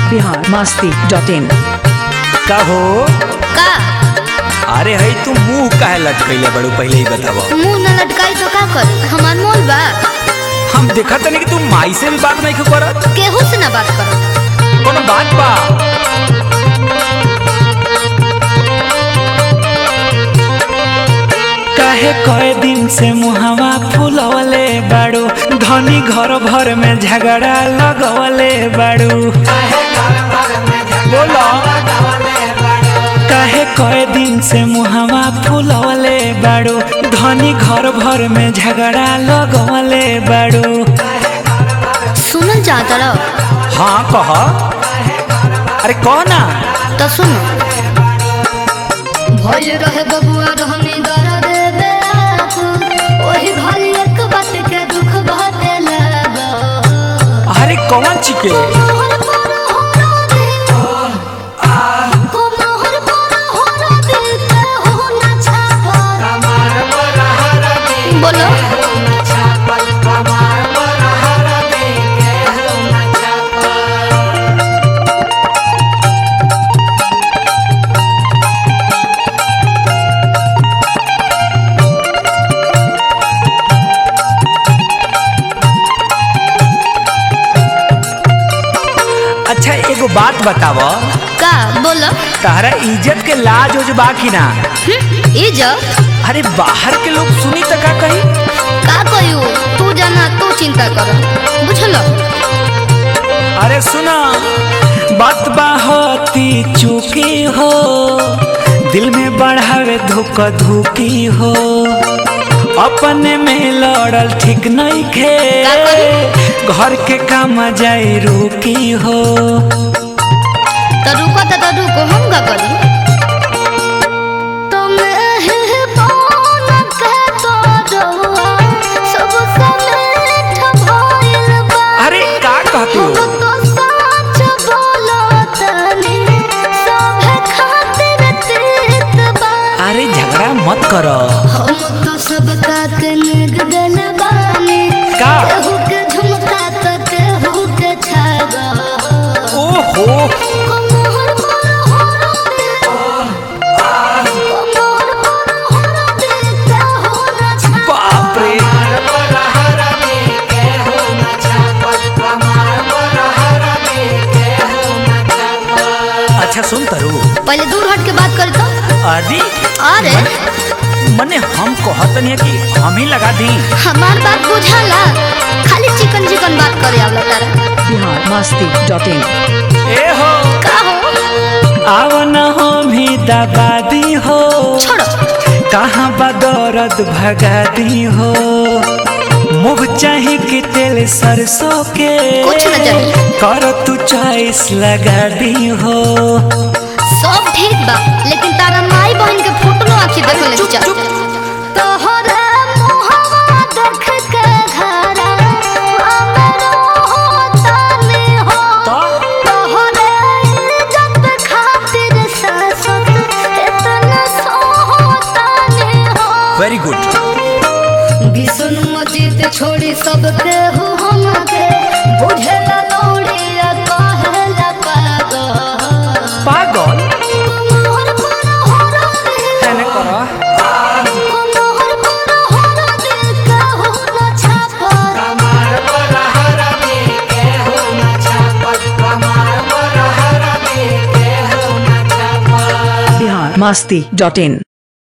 Bihar Masti dot in का हो का अरे हई तू मुंह काहे लटकैले बड़ू पहले ही बतावा मुंह न लटकाई तो का करी हमार मोल बा हम देखा तनी कि तू माई से भी बात नहीं करत केहू से ना बात करो कोनो बात बा काहे कए दिन से मुहवा फुलवले बाड़ू धनी घर भर में झगड़ा लगवले बाड़ू बोलो काहे कए दिन से मुहवा फुलवले बाड़ू धनी घर भर में झगड़ा लगवले बाड़ू सुनल चाहता रहो हाँ कह अरे कह ना तो सुनो भइल रहे बबुआ रहनी दर्द दे ओही भरी एक बात के दुख बाटे लगा अरे कौन चिके मोहर पर होरा दे को मोहर पर होरा दे के हो ना छापा बोलो अच्छा एगो बात बताव का बोलो तारा इज्जत के लाज उज बा कि ना ई जा अरे बाहर के लोग सुनी त का कही का कहियो तू जाना तू चिंता कर बुझलो अरे सुना बात बाहोती चुकी हो दिल में बढ़ावे धुक धुकी हो अपने में लड़ल ठीक नहीं खे का करी? घर के काम जाई रुकी हो तो रुको तो, तो रुको हम का करी अरे का कहती हो अरे झगड़ा मत करो सबका कनक दल बानी का? केहू के झुमका तो केहू के छागा ओहो कमर पर होरा दे कमर पर होरा दे केहू ना छागा बाप रे अच्छा सुन तरु पहले दूर हट के बात कर तो अरे अरे मने हम कहतन है कि हम ही लगा दी हमार बात बुझाला खाली चिकन चिकन बात करे आवला तारा बिहार मस्ती डॉट इन ए हो का हो आव न हो भी दबादी हो छोड़ो कहाँ बदौरत भगा दी हो मुँह चाहे कि तेल सरसों के कुछ न जानी। कर तू चॉइस लगा दी हो सब ठीक बा लेकिन तारा माई बहन के फोटो आखी देख ले चुप, जा चुप। तोहरा मोहवा देख के घरा हमरो होताने हो तो तोहरे इज्जत खातिर सासत इतना सोहताने हो वेरी गुड बिसुन मजीद छोड़ी सबके हो हमके बुझेला नौड़िया कहेला पागल पागल मोहर पर होरा दे एने करो मोहर पर होरा दे कहू ना छापा बिहार मस्ती डॉट इन